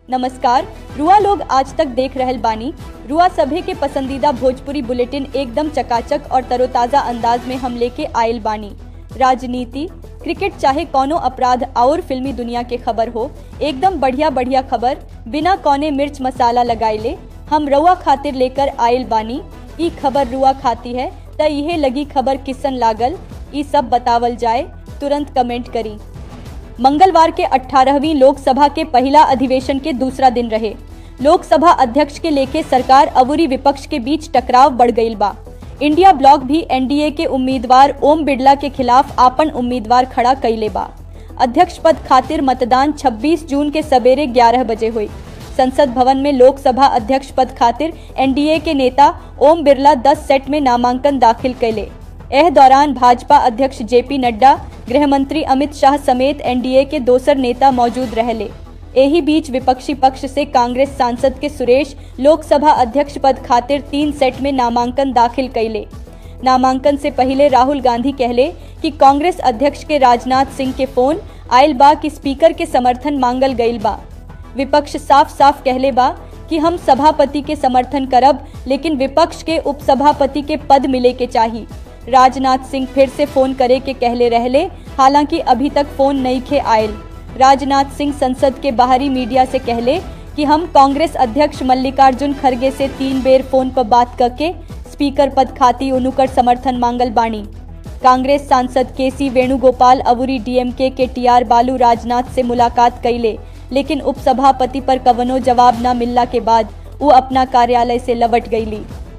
नमस्कार रुआ लोग आज तक देख रहल बानी रुआ सभे के पसंदीदा भोजपुरी बुलेटिन एकदम चकाचक और तरोताजा अंदाज में हम लेके आयल बानी राजनीति क्रिकेट चाहे कौनो अपराध और फिल्मी दुनिया के खबर हो एकदम बढ़िया बढ़िया खबर बिना कौने मिर्च मसाला लगाइले हम रुआ खातिर लेकर आयल बानी ई खबर रुआ खाती है त इहे लगी खबर किसन लागल ई सब बतावल जाए तुरंत कमेंट करी मंगलवार के 18वीं लोकसभा के पहला अधिवेशन के दूसरा दिन रहे लोकसभा अध्यक्ष के लेके सरकार अवुरी विपक्ष के बीच टकराव बढ़ गईल बा इंडिया ब्लॉक भी एनडीए के उम्मीदवार ओम बिरला के खिलाफ आपन उम्मीदवार खड़ा कैले बा अध्यक्ष पद खातिर मतदान 26 जून के सवेरे 11 बजे हुई संसद भवन में लोकसभा अध्यक्ष पद खातिर एनडीए के नेता ओम बिरला 10 सेट में नामांकन दाखिल कैले एह दौरान भाजपा अध्यक्ष जेपी नड्डा गृह मंत्री अमित शाह समेत एनडीए के दोसर नेता मौजूद रहले एही बीच विपक्षी पक्ष से कांग्रेस सांसद के सुरेश लोकसभा अध्यक्ष पद खातिर तीन सेट में नामांकन दाखिल कैले नामांकन से पहले राहुल गांधी कहले कि कांग्रेस अध्यक्ष के राजनाथ सिंह के फोन आयल बा कि स्पीकर के समर्थन मांगल गईल बा विपक्ष साफ साफ कहले बा कि हम सभापति के समर्थन करब लेकिन विपक्ष के उपसभापति के पद मिले के चाहिए राजनाथ सिंह फिर से फोन करे के कहले रहले हालांकि अभी तक फोन नहीं खे आयल राजनाथ सिंह संसद के बाहरी मीडिया से कहले कि हम कांग्रेस अध्यक्ष मल्लिकार्जुन खड़गे से तीन बेर फोन पर बात करके स्पीकर पद खाती उनुकर समर्थन मांगल बानी कांग्रेस सांसद के सी वेणुगोपाल अवुरी डीएमके के टीआर बालू राजनाथ से मुलाकात कैले लेकिन उपसभापति पर कवनो जवाब न मिलला के बाद वो अपना कार्यालय से लवट गईली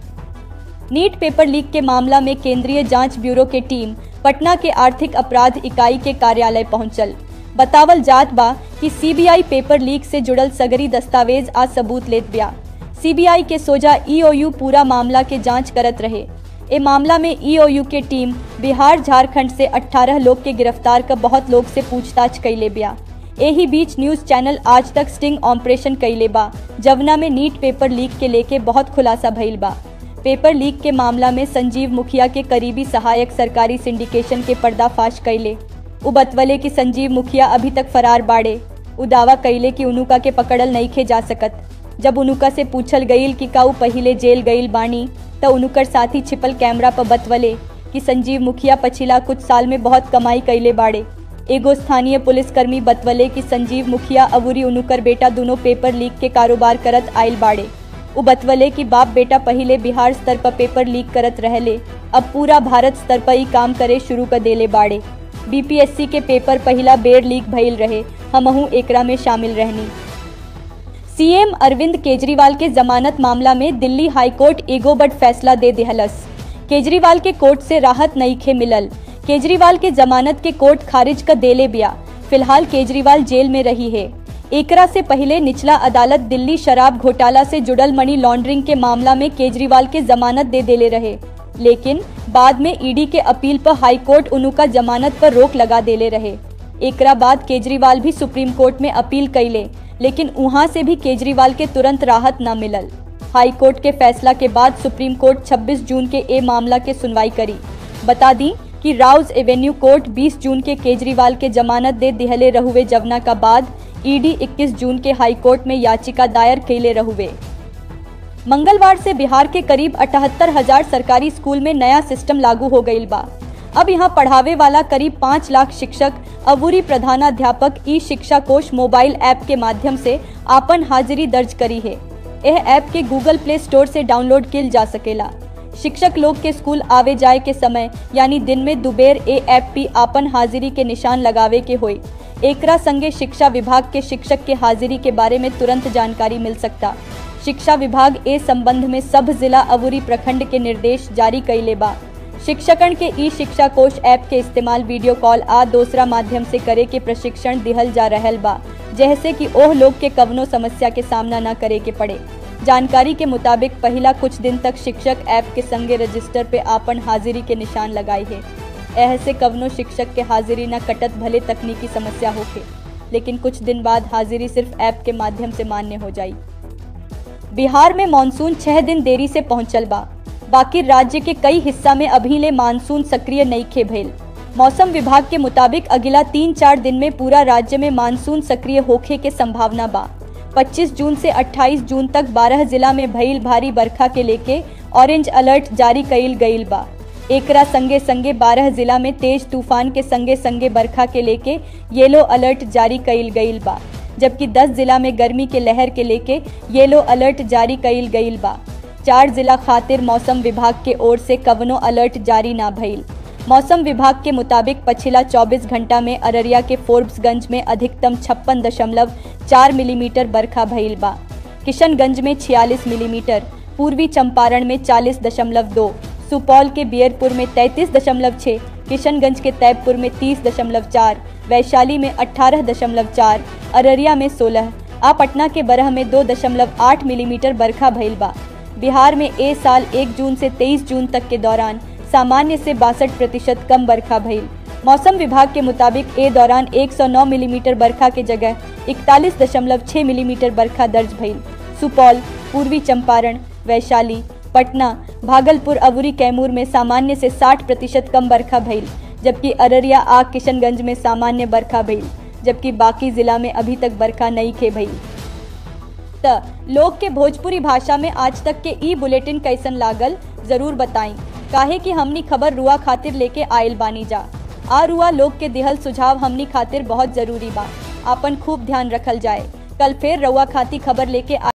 नीट पेपर लीक के मामला में केंद्रीय जांच ब्यूरो के टीम पटना के आर्थिक अपराध इकाई के कार्यालय पहुंचल बतावल जात बा कि सीबीआई पेपर लीक से जुड़ल सगरी दस्तावेज आज सबूत लेत बिया सीबीआई के सोजा ईओयू पूरा मामला के जांच करत रहे ए मामला में ईओयू के टीम बिहार झारखंड से 18 लोग के गिरफ्तार कर बहुत लोग से पूछताछ कैले बिया एही बीच न्यूज चैनल आज तक स्टिंग ऑपरेशन कैले बा जवना में नीट पेपर लीक के लेके बहुत खुलासा भइल बा पेपर लीक के मामला में संजीव मुखिया के करीबी सहायक सरकारी सिंडिकेशन के पर्दाफाश कैले उ बतवले कि संजीव मुखिया अभी तक फरार बाड़े उ दावा कैले कि उनुका के पकड़ल नहीं खे जा सकत जब उनुका से पूछल गईल कि का उ पहिले जेल गईल बानी त उनुकर साथी छिपल कैमरा पर बतवले कि संजीव मुखिया पछिला कुछ साल में बहुत कमाई कैले बाड़े एगो स्थानीय पुलिसकर्मी बतवले कि संजीव मुखिया अवुरी उनुकर बेटा दोनों पेपर लीक के कारोबार करत आयल बाड़े उ बतवले कि बाप बेटा पहले बिहार स्तर पर पेपर लीक करत रहले अब पूरा भारत स्तर पर ही काम करे शुरू कर देले बाड़े बीपीएससी के पेपर पहला बेर लीक भइल रहे हमहू एकरा में शामिल रहनी सीएम अरविंद केजरीवाल के जमानत मामला में दिल्ली हाईकोर्ट एगो बड फैसला दे दिहलस केजरीवाल के कोर्ट से राहत नहीं खे मिलल केजरीवाल के जमानत के कोर्ट खारिज कर देले बिया फिलहाल केजरीवाल जेल में रही है एकरा से पहले निचला अदालत दिल्ली शराब घोटाला से जुड़ल मनी लॉन्ड्रिंग के मामला में केजरीवाल के जमानत दे देले रहे लेकिन बाद में ईडी के अपील पर हाईकोर्ट उनुका जमानत पर रोक लगा देले रहे एकरा बाद केजरीवाल भी सुप्रीम कोर्ट में अपील कैले लेकिन वहां से भी केजरीवाल के तुरंत राहत न मिलल हाई कोर्ट के फैसला के बाद सुप्रीम कोर्ट 26 जून के ए मामला के सुनवाई करी बता दी कि राउज एवेन्यू कोर्ट 20 जून के केजरीवाल के जमानत दे दिहले रहुए जवना का बाद ईडी 21 जून के हाई कोर्ट में याचिका दायर कैले रहुए मंगलवार से बिहार के करीब अठहत्तर हजार सरकारी स्कूल में नया सिस्टम लागू हो गईल बा अब यहाँ पढ़ावे वाला करीब पाँच लाख शिक्षक अबूरी प्रधानाध्यापक ई शिक्षा कोष मोबाइल ऐप के माध्यम से आपन हाजिरी दर्ज करी है यह ऐप के गूगल प्ले स्टोर से डाउनलोड किल जा सकेला शिक्षक लोग के स्कूल आवे जाए के समय यानी दिन में दुबेर ए ऐप पी आपन हाजिरी के निशान लगावे के होई एकरा संगे शिक्षा विभाग के शिक्षक के हाजिरी के बारे में तुरंत जानकारी मिल सकता शिक्षा विभाग ए संबंध में सब जिला अवुरी प्रखंड के निर्देश जारी कैले बा शिक्षकन के ई शिक्षा कोष ऐप के इस्तेमाल वीडियो कॉल आ दूसरा माध्यम से करे के प्रशिक्षण दिहल जा रहल बा जैसे कि ओह लोग के कवनो समस्या के सामना न करे के पड़े जानकारी के मुताबिक पहला कुछ दिन तक शिक्षक ऐप के संगे रजिस्टर पे आपन हाजिरी के निशान लगाई है ऐसे कवनो शिक्षक के हाजिरी न कटत भले तकनीकी समस्या होके लेकिन कुछ दिन बाद हाजिरी सिर्फ ऐप के माध्यम से मान्य हो जाई बिहार में मानसून छह दिन देरी से पहुंचल बा बाकी राज्य के कई हिस्सा में अभी ले मानसून सक्रिय नहीं खे भइल मौसम विभाग के मुताबिक अगला तीन चार दिन में पूरा राज्य में मानसून सक्रिय होखे के संभावना बा 25 जून से 28 जून तक 12 जिला में भइल भारी बरखा के लेके ऑरेंज अलर्ट जारी कईल गईल बा एकरा संगे संगे 12 जिला में तेज तूफान के संगे संगे बरखा के लेके येलो अलर्ट जारी कईल गईल बा जबकि 10 जिला में गर्मी के लहर के लेके येलो अलर्ट जारी कईल गईल बा चार जिला खातिर मौसम विभाग के ओर से कवनो अलर्ट जारी ना भइल मौसम विभाग के मुताबिक पिछला 24 घंटा में अररिया के फोर्ब्सगंज में अधिकतम छप्पन दशमलव चार मिलीमीटर बरखा भइल बा किशनगंज में 46 मिलीमीटर पूर्वी चंपारण में 40 दशमलव दो सुपौल के बियरपुर में 33 दशमलव छः किशनगंज के तैबपुर में 30 दशमलव चार वैशाली में 18 दशमलव चार अररिया में 16 आ पटना के बरह में दो दशमलव आठ मिलीमीटर बरखा भइल बा बिहार में ए साल 1 जून से 23 जून तक के दौरान सामान्य से बासठ प्रतिशत कम बरखा भइल मौसम विभाग के मुताबिक ए दौरान 109 मिलीमीटर बरखा के जगह 41.6 मिलीमीटर बरखा दर्ज भइल सुपौल पूर्वी चंपारण वैशाली पटना भागलपुर अवुरी कैमूर में सामान्य से 60 प्रतिशत कम बरखा भइल जबकि अररिया आ किशनगंज में सामान्य बरखा भइल जबकि बाकी जिला में अभी तक बरखा नहीं खे भइल त लोग के भोजपुरी भाषा में आज तक के ई बुलेटिन कैसन लागल जरूर बताई काहे कि हमनी खबर रुआ खातिर लेके आयल बानी जा आ रुआ लोग के दिहल सुझाव हमनी खातिर बहुत जरूरी बा आपन खूब ध्यान रखल जाए कल फिर रुआ खाती खबर लेके